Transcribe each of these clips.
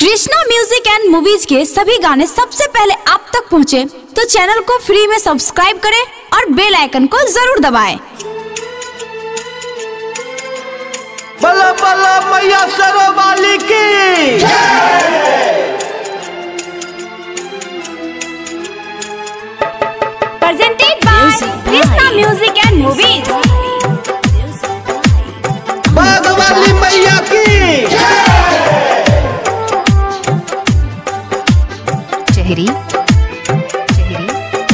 Krishna music and movies के सभी गाने सबसे पहले आप तक पहुंचे, तो चैनल को फ्री में सब्सक्राइब करें और बेल आइकन को जरूर दबाएं। बला बला मैया सरवाली की Presented by Krishna music and movies बागवाली मैया की चेहरी चेहरी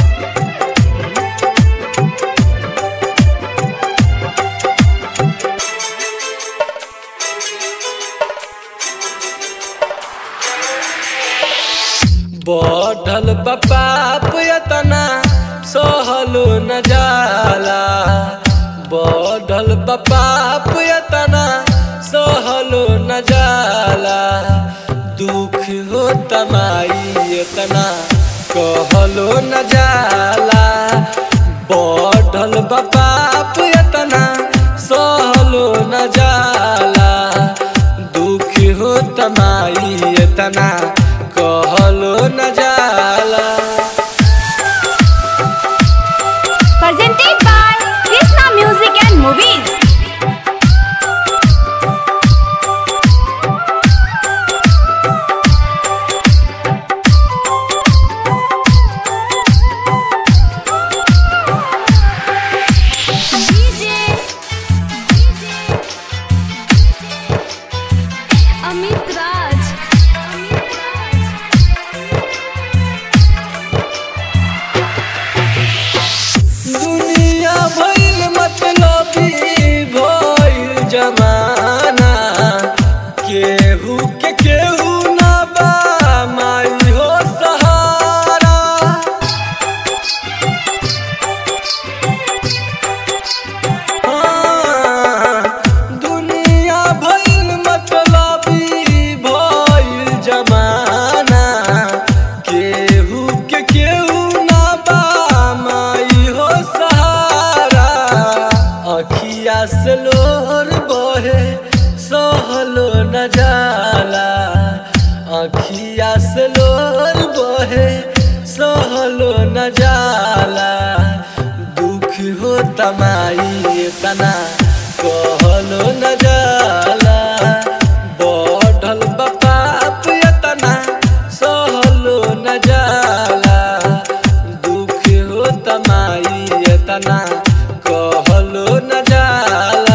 बढ़ल बाप यतना सहलो न जाला बढ़ल बाप यतना सहलो न जाला दुख हो तमाई यतना कहलो न जाला बढ़ल बाप यतना सहलो न जाला दुख हो तमाई यतना कहलो न जाला presented by Krishna music and movies Amit Raj Amit Raj दुनिया भइल मतलबी भइल जमाना केहू के केहू ना बा माई हो सहारा हाँ, दुनिया भइल मतलबी भइल जमाना केहू के केहू ना बा माई हो सहारा अखिया से लोर बहे सहलो न जाला अखिया से लोर बहे सहलो न जाला दुख हो तमाई तना कहलो न जाला बढ़ल बाप यतना सहलो न जाला दुख हो तमाई यतना कहलो न जाला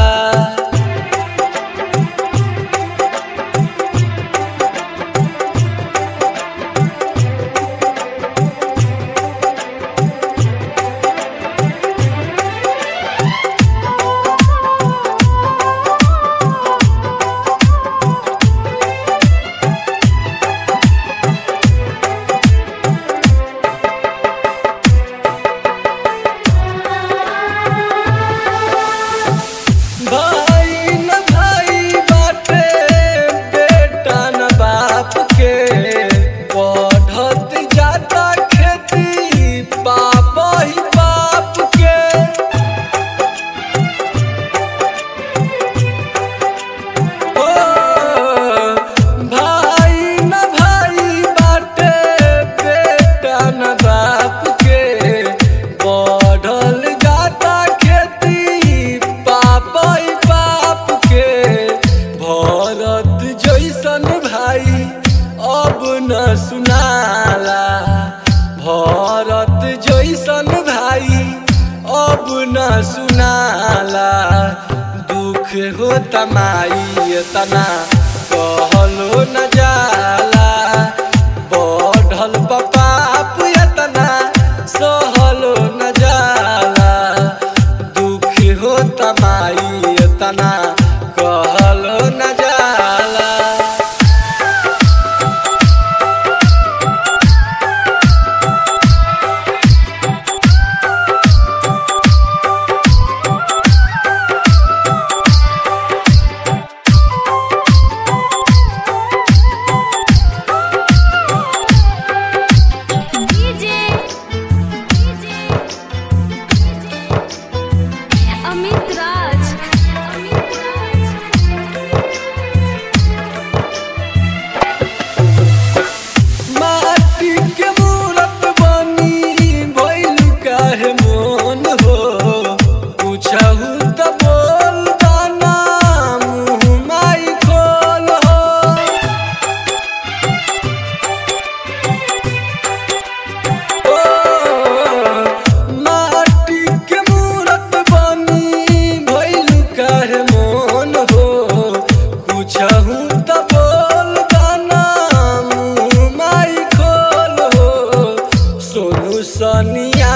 भाई न भाई बाटे बेटा न बाप के बढ़त जाता खेती पाप ही बाप के ओ भाई न भाई बाटे बेटा न बाप के बढ़ल जाता खेती पाप ही पाप के भरत जैसन भाई अब न सुनाला भरत जैसन भाई अब न सुनाला दुख हो तमाई तना कहलो न जाला बढ़ल बाप यतना सहलो न जाला दुख हो तमाई तना कहलो न जाला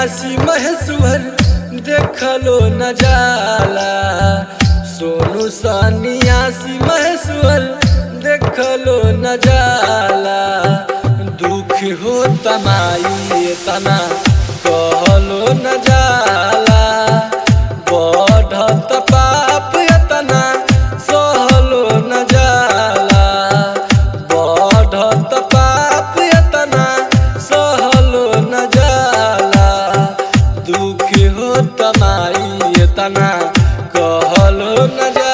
सन्यासी महेश्वर देखलो न जाला सोनू सन्यासी महेश्वर देखलो न जाला दुख हो तमाई तना कहलो न जाला बढ़त पाप तना सहलो न जाला बढ़त पाप तना सहलो न जाला दुख हो तमाई तना कहलो न जाला